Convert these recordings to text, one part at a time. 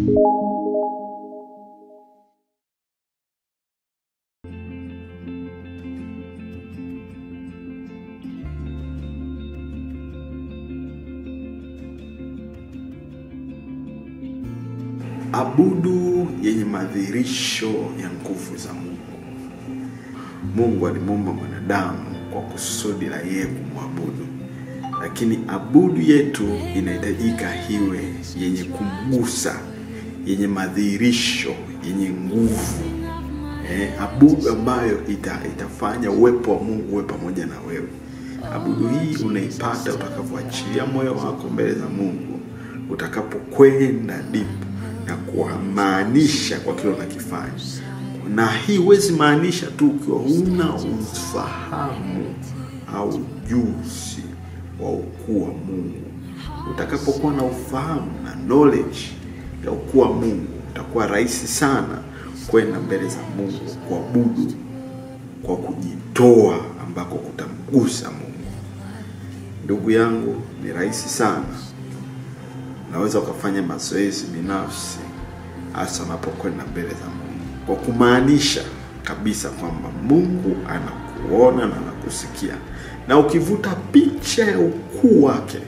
Abudu yenye madhihirisho ya nguvu za Mungu. Mungu alimuumba mwanadamu kwa kusudi la yeye kumwabudu, lakini abudu yetu inahitajika iwe yenye kumgusa, yenye madhihirisho, yenye nguvu eh, abudu ambayo ita, itafanya uwepo wa Mungu uwe pamoja na wewe. Abudu hii unaipata utakapoachilia moyo wako mbele za Mungu, utakapokwenda deep na kumaanisha kwa kile unakifanya. Na hii huwezi maanisha tu ukiwa huna ufahamu au ujuzi wa ukuu wa Mungu. Utakapokuwa na ufahamu na knowledge ya ukuu wa Mungu, utakuwa rahisi sana kwenda mbele za Mungu kuabudu kwa kujitoa ambako kutamgusa Mungu. Ndugu yangu, ni rahisi sana unaweza ukafanya mazoezi binafsi hasa unapokwenda mbele za Mungu kwa kumaanisha kabisa kwamba Mungu anakuona na anakusikia, na ukivuta picha ya ukuu wake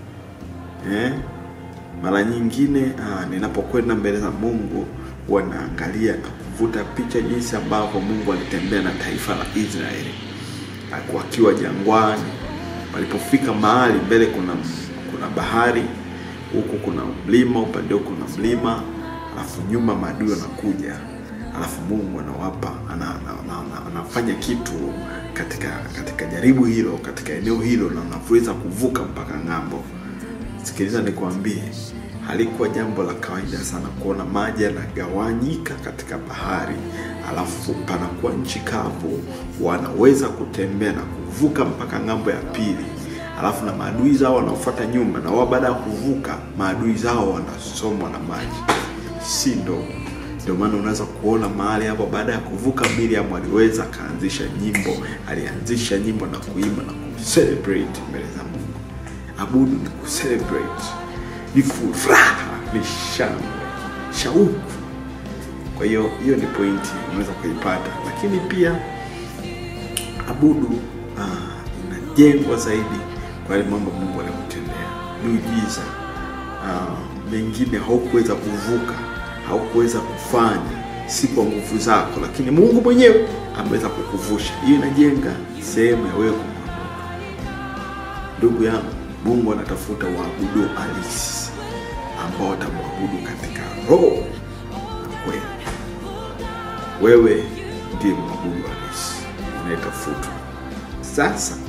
eh, mara nyingine ah, ninapokwenda mbele za Mungu huwa naangalia na kuvuta picha jinsi ambavyo Mungu alitembea na taifa la Israeli wakiwa jangwani, walipofika mahali mbele kuna kuna bahari huku kuna mlima, upande huku kuna mlima, alafu nyuma maadui wanakuja, alafu Mungu anawapa ana, ana, ana, anafanya kitu katika katika jaribu hilo, katika eneo hilo, na unaweza kuvuka mpaka ng'ambo. Sikiliza nikwambie, halikuwa jambo la kawaida sana kuona maji yanagawanyika katika bahari, alafu panakuwa nchi kavu, wanaweza kutembea na kuvuka mpaka ng'ambo ya pili alafu na maadui zao wanaofuata nyuma, na wao baada ya kuvuka maadui zao wanasomwa na maji, si ndogo. Ndio maana unaweza kuona mahali hapo, baada ya kuvuka Miriam aliweza akaanzisha nyimbo, alianzisha nyimbo na kuimba na kucelebrate mbele za Mungu. Abudu ni kucelebrate, ni furaha, ni shangwe, shauku. Kwa hiyo hiyo ni pointi unaweza kuipata, lakini pia abudu ah, inajengwa zaidi kwa yale mambo Mungu alikutendea, miujiza uh, mengine haukuweza kuvuka, haukuweza kufanya, si kwa nguvu zako, lakini Mungu mwenyewe ameweza kukuvusha. Hiyo inajenga sehemu ya wewe kumwabudu. Ndugu yangu, Mungu anatafuta waabudu halisi ambao watamwabudu katika roho na kweli. Wewe ndiye mwabudu halisi unayetafutwa sasa